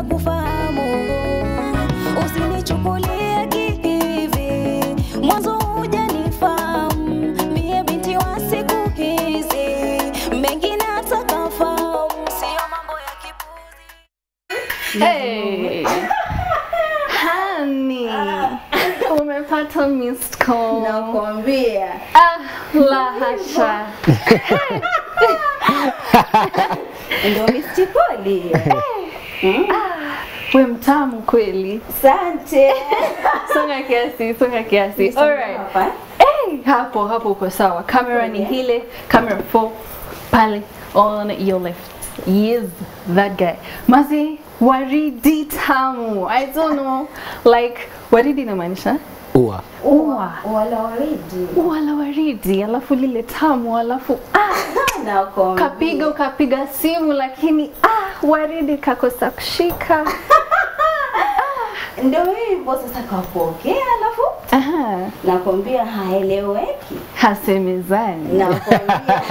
kufahamu, usinichukulie kihivi, mwanzo hujanifahamu, mie binti wa siku hizi, mengine atakafahamu, sio mambo ya kipuzi. Hey. Honey. Umepata missed call. Nakwambia Ah, la hasha. ndio mistikoli. We mtamu kweli. Asante. Songa kiasi, songa kiasi. Alright. Hapa. Hey, hapo hapo uko sawa. Camera ni hile, camera 4 pale on your left. Yes, that guy. Mazi waridi tamu. I don't know. Like waridi inamaanisha ua ua. Wala waridi. Ua la waridi, alafu lile tamu, alafu ah, Nakwambia. kapiga ukapiga simu lakini ah, waridi kakosa kushika. Ndio hivyo sasa kapokea alafu Aha, nakwambia haeleweki. hasemezani. Nakwambia.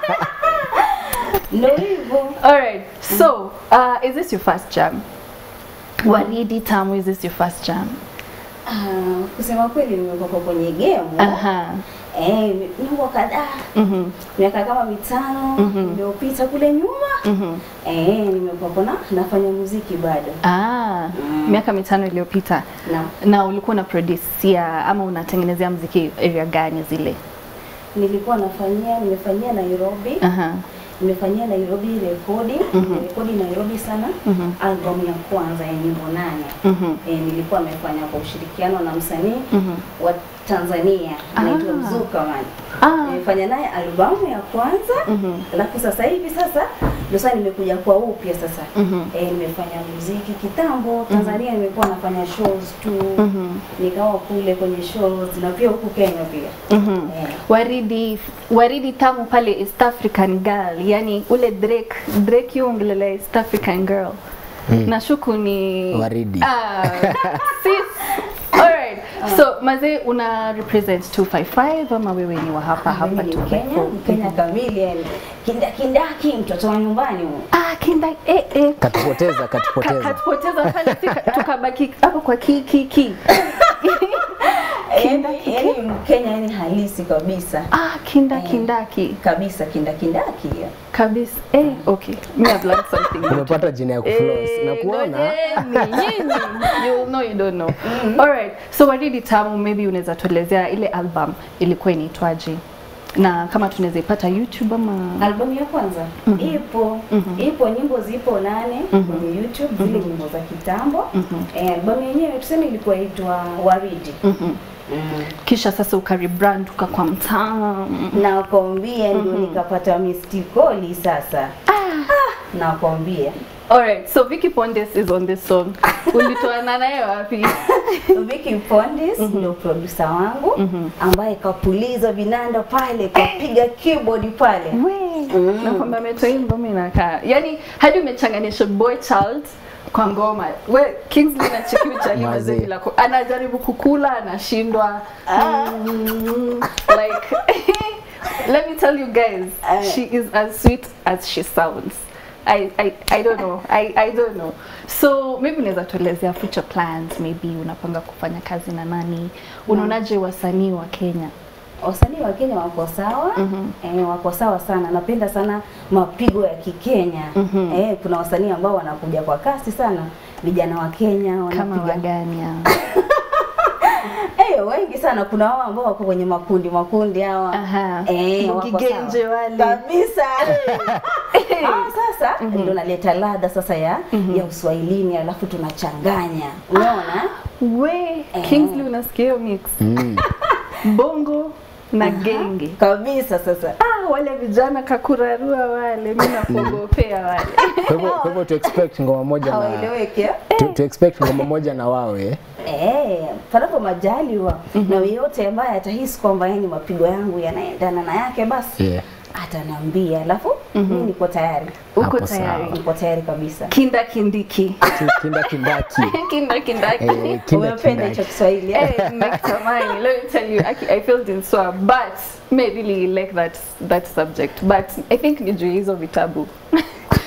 Ndio hivyo. Alright, so uh, is this your first jam? Waridi tamu, is this your first jam? Ah, kusema kweli nimekuwa kwenye game. Aha. Eh, miaka kadhaa. Mhm. Miaka kama mitano iliyopita kule nyuma. Mhm. Eh, nimekuwa kuna nafanya muziki bado. Ah, miaka mitano iliyopita. Na Na ulikuwa una producia ama unatengenezea mziki area gani zile? nilikuwa nafanyia nimefanyia Nairobi. Aha. Nimefanyia Nairobi rekodi, rekodi Nairobi sana. Album ya kwanza ya nyimbo nane. Mhm. E, nilikuwa nimefanya kwa ushirikiano na msanii wa Tanzania anaitwa Ah. Mzuka man. Ah. Nimefanya naye albamu ya kwanza alafu sasa hivi sasa ndio sasa nimekuja kwa upya sasa e, nimefanya muziki kitambo Tanzania nimekuwa nafanya shows tu nikawa kule kwenye shows na pia huku Kenya pia Eh. Waridi waridi tamu pale East African girl, yani ule Drake Drake yongelele East African girl. Nashuku ni Waridi. Ah, sis. Alright. So mazee una represent 255 ama wewe ni wa hapa hapa Mimi ni Mkenya, 254? Mkenya kamili yani kindakindaki mtoto wa nyumbani huyo. Ah, kinda eh eh katupoteza Ka- katupoteza katupoteza pale si ka- tukabaki hapo kwa ki ki ki. yani, yani Mkenya yani halisi kabisa Ah, kinda kindaki kabisa kindakindaki kabisa. Eh, okay. Me have learned something. new umepata jina ya kufloss na Eh, kuona ngojeni, nyinyi. You know you don't know. Alright. So Waridi Tamu maybe unaweza tuelezea ile album ilikuwa inaitwaje? Na kama tunaweza ipata YouTube ama Albamu ya kwanza ipo ipo, nyimbo zipo nane kwenye YouTube, zile nyimbo za kitambo. Eh, albamu yenyewe tuseme ilikuwa itwa Waridi. Mm. kisha sasa ukarebrand ukakuwa mtamu. Nakwambia ndio nikapata mistikoli sasa. Ah, nakwambia Alright, so Vicky Pondes is on this song. Ulitoana naye wapi? Vicky Pondes ndio producer wangu ambaye kapuliza vinanda pale, kapiga keyboard pale. We, nakwambia ametoimba mimi nakaa. Yaani hadi umechanganisha boy child kwa ngoma. We Kingsley na Chiki Uchali Mazee. mazee bila ku- anajaribu kukula anashindwa. Mm, like let me tell you guys, she is as sweet as she sounds. I, I, I don't know. I, I don't know. So maybe unaweza tuelezea future plans, maybe unapanga kufanya kazi na nani? Unaonaje wasanii wa Kenya? Wasanii wa Kenya wako sawa eh, wako sawa sana. Napenda sana mapigo ya Kikenya eh, kuna wasanii ambao wanakuja kwa kasi sana, vijana wa Kenya Kama wanapiga wagani hao? eh, wengi sana. Kuna wao ambao wako kwenye makundi makundi hawa Aha. eh, wako Gigenje sawa. wale. kabisa. Ah, sasa ndio naleta ladha sasa ya ya Uswahilini, alafu tunachanganya, unaona We, Kingsley unasikia hiyo mix? Bongo na genge. kabisa. Sasa Ah, wale vijana kakurarua wale, mimi nakuogopea wale. kwa hivyo kwa hivyo tu expect ngoma moja na hawaeleweki eh? tu, tu expect ngoma moja na wawe Eh, panapo majaliwa na yeyote ambaye atahisi kwamba yani mapigo yangu yanaendana na yake basi yeah. ataniambia, alafu mimi niko tayari, Uko Hapo tayari? niko tayari kabisa. Kinda kindiki. Ki- kinda kindaki Kinda kindaki. eh, kinda Umependa hicho kindaki Kiswahili eh? Eh, nakitamani. Let me tell you, I, I felt in sore, but may really like that that subject. But I think ni juu ya hizo vitabu.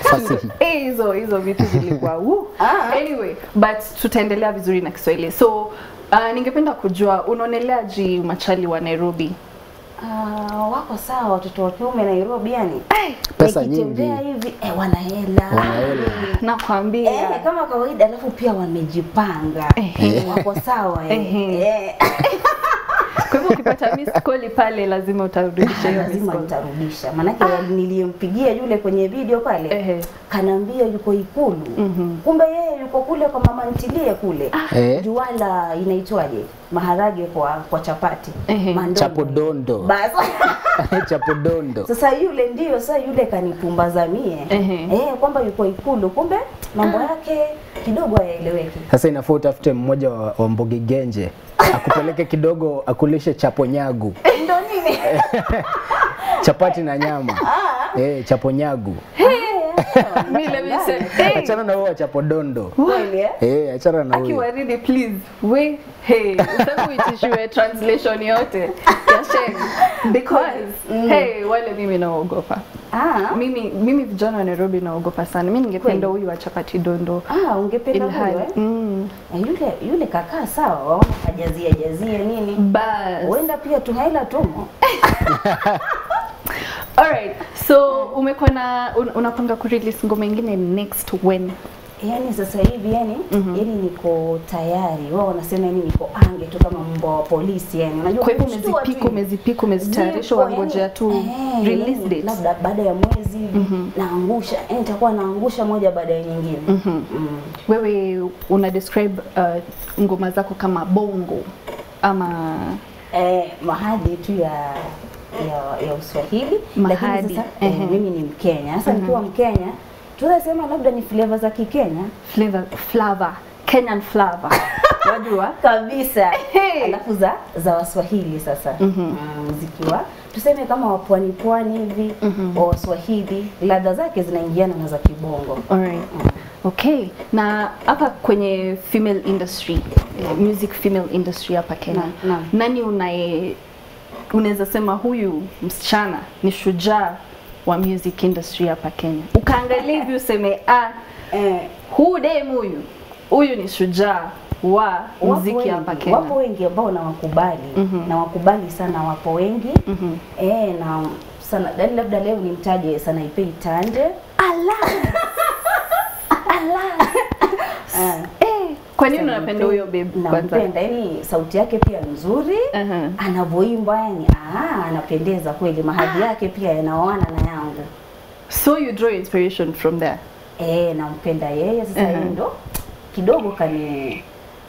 Fasihi. Eh, hizo hizo vitu zilikuwa woo. Ah. anyway but tutaendelea vizuri na kiswahili so uh, ningependa kujua unaoneleaji machali wa nairobi Ah, wako sawa watoto wa kiume Nairobi yani. Pesa Nikitembea nyingi. hivi eh, wana hela. Wana hela. nakwambia Eh, kama kawaida alafu pia wamejipanga. Ehe. Wako sawa eh. Ehe. Eh. kwa hivyo ukipata miss call pale lazima utarudisha hiyo miss lazima call nitarudisha maanake niliyempigia yule kwenye video pale Ehe. kanaambia yuko ikulu kumbe yeye yuko kule kwa mama ntilie kule Eh. juala inaitwaje maharage kwa kwa chapati Ehe. Mandondo. Chapodondo. Basi. Chapodondo. sasa yule ndio sasa yule kanipumbaza mie Ehe. eh, kwamba yuko ikulu kumbe mambo yake kidogo hayaeleweki Sasa inafaa utafute mmoja wa, wa Mbogi Genje akupeleke kidogo akulishe chaponyagu ndo nini chapati na nyama eh, chaponyagu mi let me say hey, achana na huo wa chapodondo kweli eh? eh, achana na huyo akiwaridi please we hey useme uitishiwe translation yote ya sheng because hey wale mimi naogopa ah, mimi mimi vijana wa nairobi naogopa sana mi ningependa huyu wa chapati dondo ah, ungependa huyo ilhali eh? mm, Na yule yule kakaa sawa, waona kajazia jazia nini, bas huenda pia tuhaila tumo. alright so umekuwa na un, unapanga kurelease ngoma ingine next when Yani sasa hivi yani yani niko tayari, wao wanasema yani niko ange tu kama mbwa wa polisi yani, unajua kwa hivyo kushtua tu umezipika hivi. umezipika umezitayarisha Zipo, wangojea yani, tu eh, release yani, date labda baada ya mwezi hivi naangusha, yani nitakuwa naangusha moja baada ya nyingine mm. wewe una describe uh, ngoma zako kama bongo ama eh, mahadi tu ya ya, ya Uswahili Mahadi, lakini sasa eh, ehe. mimi ni Mkenya. Sasa nikiwa Mkenya tunasema labda ni flavor za Kikenya flavor flavor Kenyan flavor wajua kabisa Hey. alafu za za Waswahili sasa mm, zikiwa tuseme kama wapwani pwani hivi wa Waswahili ladha zake zinaingiana na za Kibongo. Alright. Okay. Na hapa kwenye female industry, eh, music female industry hapa Kenya. Naam, naam. Nani unaye unaweza sema huyu msichana ni shujaa wa music industry hapa Kenya? Ukaangalia hivi useme ah, Eh, huu dem huyu huyu ni shujaa wa wapo muziki wengi, hapa Kenya. wapo wengi ambao nawakubali na wakubali sana, wapo wengi eh, na sana yani labda leo nimtaje Sanaipei Tande Ah. Eh, kwa nini unapenda huyo babe kwanza? nampenda yani sauti yake pia nzuri Aha. anavyoimba yani ah, anapendeza kweli mahadhi yake pia yanaoana na yangu So you draw inspiration from there. eh nampenda yeye sasa Aha. yeye ndo kidogo kani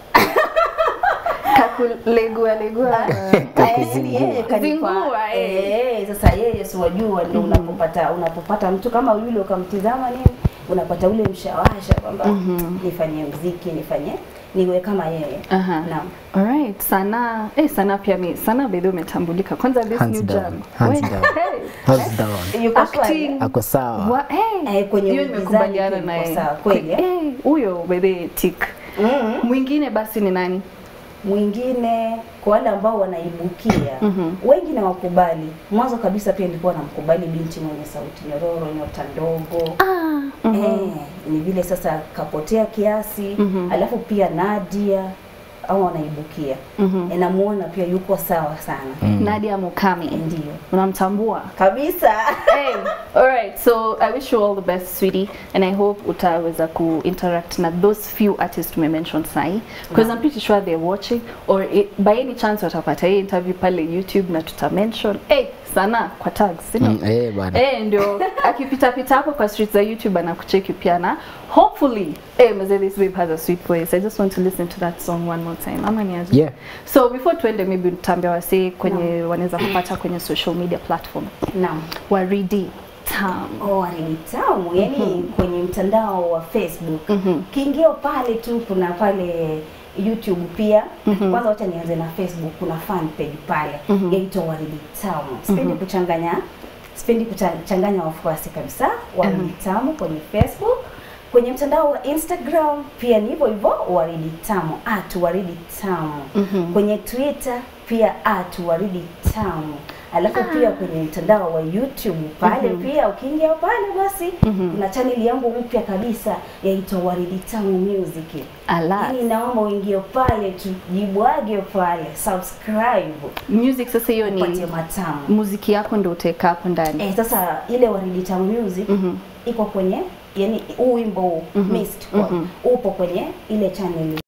Kakulegua legua. yaani yeye kanipa Zingua, eh. eh sasa yeye si wajua ndio unapopata unapopata mtu kama yule ukamtizama nini unapata ule mshawasha kwamba nifanye mziki nifanye niwe kama yeye Aha. naam Alright, sana eh, sana pia mi sana bedhi umetambulika kwanza this Hands new down, jam hands We- down. hey, Hands down. yuko acting swali Ako sawa. wa, hey, Eh, kwenye hiyo uigizaji nimekubaliana pia na yuko yeye sawa, kweli, eh? Eh, huyo bedhi tik mm mwingine basi ni nani mwingine kwa wale ambao wanaibukia wengi na wakubali mwanzo kabisa pia nilikuwa namkubali binti mwenye sauti nyororo nyota ndogo ah, eh, ni vile sasa kapotea kiasi alafu pia Nadia au wanaibukia mm namuona pia yuko sawa sana Nadia Mukami ndio unamtambua kabisa hey, all right so i wish you all the best sweetie and i hope utaweza ku interact na those few artists tumemention sahi because i'm pretty sure they're watching or it, by any chance watapata hii interview pale youtube na tuta mention hey, sana kwa tags you know? Mm, eh, bana. Eh, ndio akipita pita hapo kwa streets za YouTube anakucheki pia na hopefully eh mzee this babe has a sweet voice I just want to listen to that song one more time ama ni aje Yeah. so before tuende maybe tutambia wasee kwenye wanaweza kupata kwenye social media platform naam waridi tam Oh, ni tamu yani kwenye mtandao wa Facebook kiingio pale tu kuna pale YouTube pia kwanza wacha nianze na Facebook kuna fan page pale yaitwa Waridi Tamu sipendi kuchanganya sipendi kuchanganya wafuasi kabisa Waridi Tamu kwenye Facebook kwenye mtandao wa Instagram pia ni hivyo hivyo Waridi Tamu at Waridi Tamu kwenye Twitter pia at Waridi Tamu alafu pia kwenye mtandao wa YouTube pale pia ukiingia pale basi kuna channel yangu mpya kabisa yaitwa Waridi Tamu Music. Ala. Yaani naomba uingie pale tu, jibwage pale, subscribe, Music sasa hiyo upatie ni matamu. muziki yako ndio utaweka hapo ndani. Eh, sasa ile Waridi Tamu Music iko kwenye yani huu wimbo huu Missed Call upo kwenye ile channel